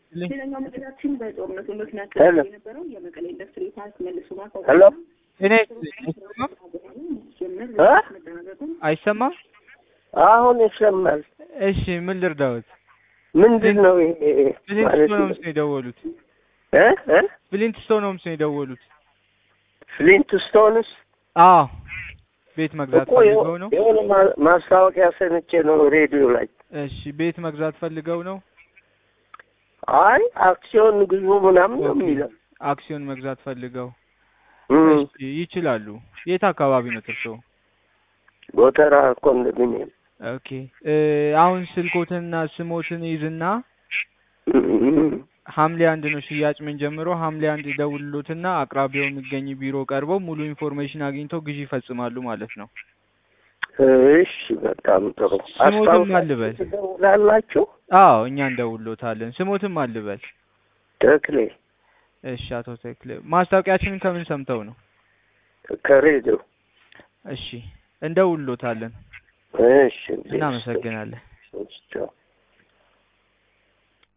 ሌላኛው መረጃችን በጦርነቱ ምክንያት ሄሎ የነበረው የመቀሌ ኢንዱስትሪ ፓርክ መልሶ ሄሎ እኔ አይሰማም መጠናቀቁን አይሰማም። አሁን ይሰማል። እሺ ምን ልርዳዎት? ምንድን ነው ይሄ ብሊንት ማለት ስቶንስ ነው የደወሉት። እ እ ብሊንት ስቶንስ ነው የደወሉት። ፍሊንት ስቶንስ አዎ ቤት መግዛት እኮ ፈልገው ነው። የሆነ ማ- ማስታወቂያ ሰምቼ ነው ሬዲዮ ላይ። እሺ ቤት መግዛት ፈልገው ነው። አይ አክሲዮን ግዙ ምናምን ነው ኦኬ። የሚለው። አክሲዮን መግዛት ፈልገው እም፣ እሺ ይችላሉ። የት አካባቢ ነው እርስዎ? ጎተራ ኮንዶሚኒየም። ኦኬ እ አሁን ስልኮትንና ስሞትን ይዝና እም፣ ሐምሌ አንድ ነው ሽያጭ ምን ጀምሮ ሐምሌ አንድ ደውልሎትና አቅራቢያው የሚገኝ ቢሮ ቀርበው ሙሉ ኢንፎርሜሽን አግኝተው ግዢ ይፈጽማሉ ማለት ነው። እሺ በጣም ጥሩ። ስሞትም አልበል። ትደውላላችሁ? አዎ እኛ እንደውሎታለን። ስሞትም አልበል። ተክሌ እሺ አቶ ተክለ ማስታወቂያችንን ከምን ሰምተው ነው? ከሬዲዮ። እሺ እንደውሎታለን። እሺ እናመሰግናለን። ቻው